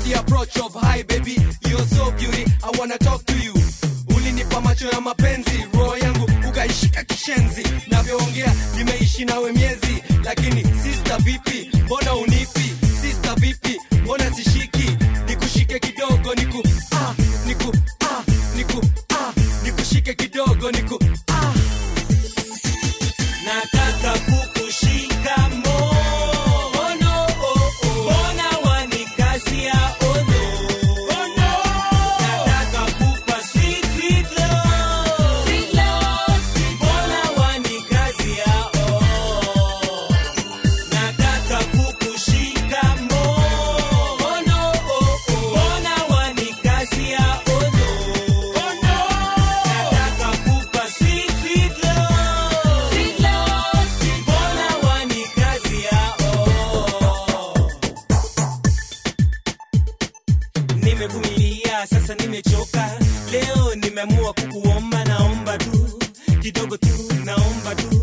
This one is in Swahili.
the approach of hi baby you're so beauty i wanna talk to you ulinipa macho ya mapenzi roho yangu ukaishika kishenzi navyoongea nimeishi nawe miezi lakini sister vipi mbona unipi sister vipi mbona sishiki nikushike kidogo niku ah, niku ah, niku ah, nikushike kidogo niku ah. nataka kukushika mono mbona wanikazia ono nataka kupa sweet, sweet love. mbona wanikazia oh. nataka kukushika mono mbona wanikazia ono nataka kupa sweet, sweet love. mbona wanikazia oh. nimevumilia sasa nimechoka leo nimeamua kukuomba naomba tu kidogo tu naomba tu